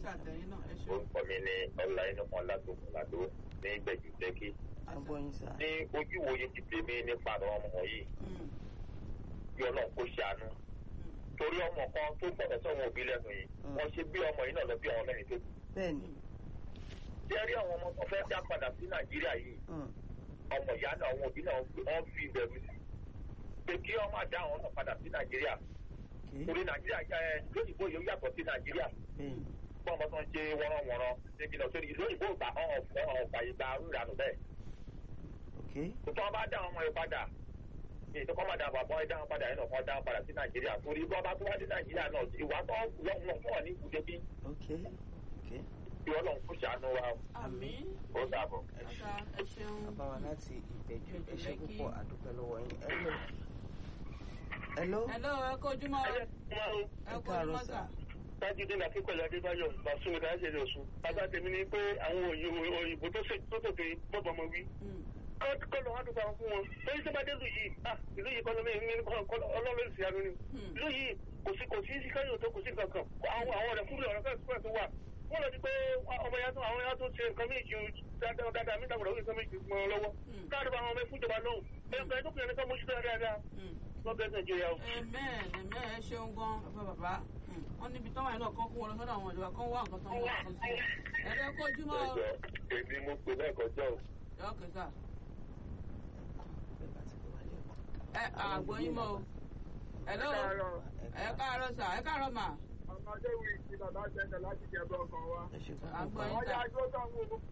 àtẹ̀yìn náà ẹ ṣe. orúkọ mi ni ọlá inú kan látòkùn làdó ní gbẹ̀jú lẹ́kì agbóyin sá. ní ojú ìwòye ti tèmi nípa àwọn ọmọ yìí Mm, bí ọlọ́run kó ṣàánú mm, torí ọmọ kan tó gbọ́dọ̀ sọ́wọ́n òbí lẹ́nu yìí Mm. wọ́n ṣe bí ọmọ yìí náà lọ bí ọmọ mẹ́rin tó kù bẹ́ẹ̀ni. tí ẹ rí àwọn ọmọ tó fẹ́ dá padà sí nàìjíríà yìí Mm. ọmọ ìyá náà àwọn òbí náà wọ́n fi ìbẹ̀rù sí pé kí ọmọ àdá àwọn náà padà sí nàìjíríà Okay. torí nàìjíríà ẹ lóyìnbó yóò yàtọ̀ sí nàìjíríà bẹ́ẹ̀ni. fún ọmọ tó ń ṣe wọ́nrọ́wọ́nrọ́ níbi náà sórí lóyìnbó ìgbà ọ̀hún ọ̀hún ọ̀gbà ìgbà rúranù bẹ́ẹ̀ Okay. tó tọ́ bá dá ọmọ yẹn padà ní ìtọ́kọ́ máa dá àwọn àbọ̀ ẹ̀dá wọn padà yẹn náà kọ́ dá wọn padà sí nàìjíríà torí bí wọ́n bá tó wá dé nàìjíríà náà ìwà tó lọ́wọ́ fún ọ̀ ní ìkúdé bí Okay. Okay. bí ọlọ́run kò ṣàánú wa àmín. ó dàbọ̀. ẹ ṣe. ọ̀gá ẹ ṣeun. bàbá wa láti ìbẹ̀jú ẹ ṣe Ìbẹ̀jú púpọ̀ àdúpẹ́ lọ́wọ́ yín. Hello. Hello. hello ẹ kó ojúmọ́ o. ẹ kó káàárọ̀ ojúmọ́ sà. sà. tájúdé ní akíkọ̀lẹ̀ adébáyọ̀ bàṣúmi dáhàjẹ́ ní oṣù bàbá tèmi ni pé àwọn òyìnbó òyìnbó tó ṣe tó tètè bọ́bọ̀ ọmọ wí. Mm, kọ́ lọ wọ́n dúpọ̀ fún wọn lórí tó bá dé ìlú yìí ah ìlú yìí kọ́ ló ní ní ọlọ́run sì àánú ni. Hmm. ìlú yìí kò sí kò sí káyọ̀ tó kò sí kankan àwọn àwọn ọ̀rẹ́ fúnlẹ̀ ọ̀rẹ́ fẹ́ẹ̀ tó wà wọ́n lọ sí pé ọmọ ya tó àwọn ya tó ṣe nǹkan méjì dáadáa dáadáa mí dàgbàdà ó nǹkan méjì mọ́ ọ lọ́wọ́ Hmm. káàdì bá àwọn ọmọ ẹ̀fún ìjọba lóhùn ẹ̀ka tó kìí ẹni ká mójútó dáadáa mm. lọ́bẹ̀ẹ́ nàìjíríà o. ẹ̀mẹ́ ẹ̀mẹ́ ẹ ṣeun gan bàbá bàbá Mm, wọ́n níbi tọ́wọ́ yẹn náà kán kó wọn lọ sọ́dọ̀ àwọn ìjọba kán wá nǹkan tán wọ́n kàn sí. ẹ̀rẹ́ kó ojúmọ́ o. ẹjọ èmi mo pè lẹ́ẹ̀kọjọ́ o. ẹ ọkẹ́ sà. Bẹ́ẹ̀ bá ti pè wá lẹ́ẹ̀kan. ẹ àgbọ̀ yín mọ́ o. hello ẹ káàárọ̀ sà ẹ káàárọ̀ mà. ọmọdé wí sí bàbá jẹ́jẹ́ láti jẹ́ bọ́ ọkàn wa. ẹ ṣe Àgbọ̀ púpọ̀. yín. Àwọn ya dúró tán wò ó.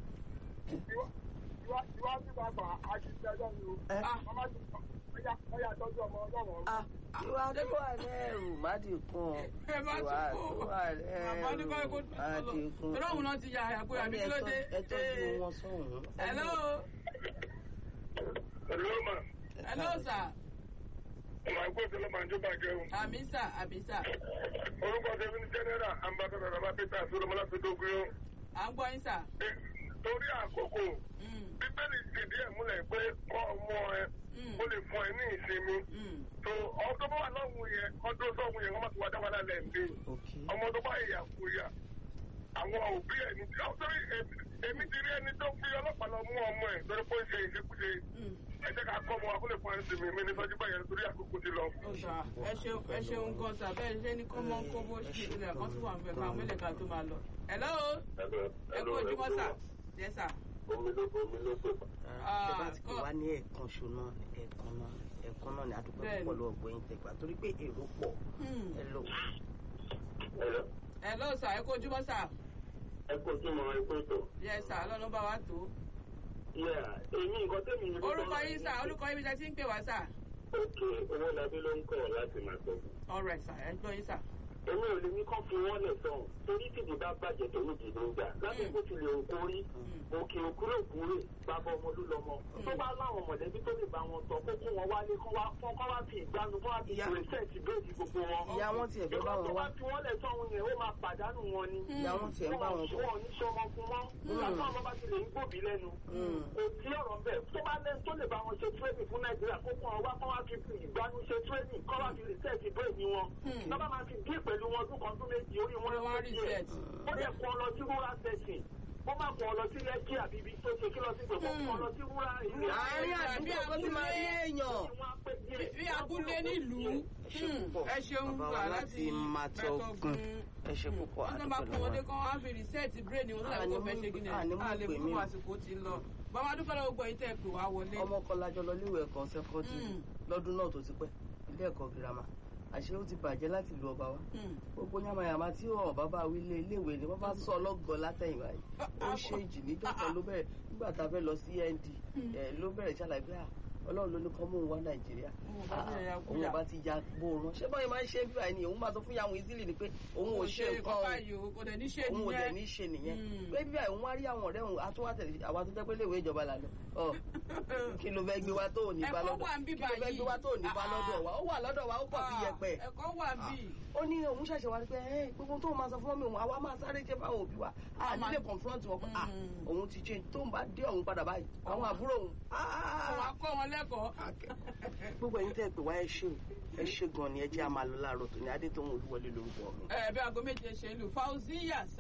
Iwájú bàbá àṣìṣẹ́ lọ́nu o. Ẹ. Wọ́n má ti wọ́n yà tọ́jú ọmọ ọlọ́run. Ah, ìwà tó wà lẹ́rù má dínkùn. ẹ má ìwà tún tó kó. wà bàbá ní kọ́ lẹ́rù ẹ̀kọ́ tó má lọ. dínkùn. torí òun náà ti ya àyàkó yàbí kí ló dé. ẹ tọ́jú wọn sọ̀hún. hello Olóòmà, hello sà ọmọ ẹgbẹ́ òṣèlú máa ń jó bàjẹ́ o. àmì sà àmì sà Orúkọ tẹ̀mí ní Jẹ́nẹ́rà Ambassador Bàbá Peter Solomon Fidogun yó. à ń gbọ́ yín sà. Torí àkókò, Mm, Bíbélì fìdí ẹ̀ múlẹ̀ pé kọ́ ọmọ ẹ mm, ó lè fún ẹ ní ìsinmi. mm. So ọdún bá wà lọ́hùn yẹn, ọdún sọ́hùn yẹn, wọ́n máa ti wá dá wa lálẹ́ ǹdẹ́. Okay. ọmọ tó bá yà kú yà àwọn òbí ẹ ní ọtọrí èmi ti rí ẹni tó fi ọlọ́pàá lọ mú ọmọ ẹ lórí pé ó ń ṣe ìṣekúṣe Mm. ẹ jẹ́ ká kọ́ ọmọ wa kó lè fún ẹni sinmi mi ní sọ́jú báyẹn torí àkókò ti lọ. ọ̀sà ẹ ṣeun ẹ ṣeun gan sà bẹ́ẹ̀ ṣe ní kọ́mọ́ kóbó ṣe ilẹ̀ kan tó wà ń bẹ̀ ká mẹ́lẹ̀ ká tó máa lọ. hello ẹ kú ojúmọ́ sà yẹ sà. omi ló omi ló pè pa. ẹ bá ti pè wá ní ẹ̀ẹ̀kan ṣo náà ẹ̀ẹ̀kan náà ẹ̀ẹ̀kan náà ni àdúgbò Bẹ́ẹ̀ni. púpọ̀ lọ́wọ́ gbẹ̀yìn tẹ̀gbà torí pé èrò pọ̀ Hmm. ẹ lò. Hello. hello sà ẹ kú ojúmọ́ sà ẹ kó tí mo ẹ kó tó. yẹ sà lọ́nà bá wa tó. yà èmi nǹkan tẹ̀mí ni. orúkọ yín sà orúkọ yín bí ẹ ti ń pè wá sà. òkè owó labí ló ń kọ̀ láti máa sọ. alright sà ẹ gbọ́ yín sà. èmi ò lè ní kán fi wọ́n lẹ̀ sọ̀hún torí tìbí bá bàjẹ́ tó ní ìdìbò ń gbà láti kó ti lè òkú rí òkè òkúrò òkúrè bàbá ọmọ ló lọmọ tó bá láwọn mọ̀lẹ́bí tó lè bá wọn tọ́ kó kó wọn wálé kán wá kán kán wá fi ìgbanu kán wá fi Ìyá- pèsèǹtì bẹ́ẹ̀dì gbogbo wọn. ìyá wọn tiẹ̀ fẹ́ bá ìwọ́n wọn tó wá bá fi wọ́n lẹ̀ sọ̀hún yẹn ó máa pàdánù wọn ni. ìyá wọn tiẹ̀ ń bá wọn bọ̀. wọn ò ní sọmọ fún wọn nígbà tó àwọn bá ti lè ń gbòbí lẹ́nu Mm. kò sí ọ̀rọ̀ bẹ́ẹ̀ tó bá lẹ́nu tó lè bá wọn ṣe tírénì fún nàìjíríà kó kún ọwá kó wá fi fi ìgbanu ṣe tírénì kó wá fi rìsẹ́ẹ̀tì bẹ́ẹ̀ni wọn Hmm. lọ́ba máa fi dín pẹ̀lú wọn ọdún kan tó méjì orí wọn wọ́n wá ló rí díẹ̀ set. ó lè kọ́ ọ lọ sí rural setting ó má kọ́ ọ lọ sí lẹ́kí àbí ibi tó ṣe kí lọ sí gbogbo kọ́ ọ lọ sí rural area. àárín àdúgbò tó ti máa rí èèyàn. bí abúlé nílùú ẹ ṣe púpọ̀ ẹ ṣeun bàbá gbà wa láti láti màtọ́gùn ẹ ṣe púpọ̀ wọ́n tó bá àdúgbò kún wọn dé lọ́wọ́. kán wá fi rìsẹ́ẹ̀tì bírèèdì wọn tó dàbí kó fẹ́ ṣe gíní àní mú à lè pè mú mí o. àsìkò ti lọ. bàbá dúpẹ́ lọ́wọ́ gbọ́ ìtẹ́ pè wá wọlé. ọmọ kan lájọ lọ léwé ẹ̀kọ́ sẹ́kọ́ndì Mm. lọ́dún náà tó ti pẹ́ ilé ẹ̀kọ́ girama àṣé ó ti bàjẹ́ láti lu ọba wa Hmm. gbogbo yamayama tí ọ̀ bàbá wí lé iléèwé ni wọ́n bá sọ ọlọ́gọ látẹ̀yìnwá yìí ó ṣe ìjì níjọ́ kan ló bẹ̀rẹ̀ nígbà tá a fẹ́ lọ sí nd ẹ̀ ló bẹ̀rẹ̀ ṣàlàyé pé à, ọlọ́run ló ní kọ́ mú un wá nàìjíríà Òun bá bẹ̀rẹ̀ ya òun kúyà. ọba ti ya gbóòórùn ṣé báyìí máa ń ṣe bíbá ẹni òun máa sọ fún yàwọn ìzílì ni pé òun ò ṣe nǹkan o báyìí o kò dẹ̀ ní ṣe òun ò dẹ̀ ní nìyẹn. ṣe nìyẹn Mm. pé bíbá òun wá rí àwọn ọ̀rẹ́ òun àtúwátẹ̀ àwa tó jẹ́ pé léèwé ìjọba là lọ ọ kí ló fẹ́ gbé wa tó ò ní bá Ẹ̀kọ́ lọ́dọ̀ wà ń bí kí ló fẹ́ báyìí. gbé wa tó ò ní bá lọ́dọ̀ wa ó wà lọ́dọ̀ wa ó pọ̀ bí yẹpẹ̀ ẹ̀kọ́ wà bí. ó ní òun ṣẹ̀ṣẹ̀ wá rí pé ẹ gbogbo tó máa sọ fún mi òun àwa máa sáré jẹ́ fáwọn òbí wa a nílé confront wọn pé à Mm. òun ti change tó ń bá dé òun padà báyìí àwọn àbúrò òun àwọn akọ́ wọn lẹ́kọ̀ọ́. gbogbo ẹ̀yin tẹ́ ẹ pè wá ẹ ṣe o ẹ ṣe gan ni ẹ jẹ́ àmàlọ́ láàárọ̀ tó ní adé tó ń olúwọlé lórúkọ mi. ẹ bí aago méje ṣe ń lù fauziya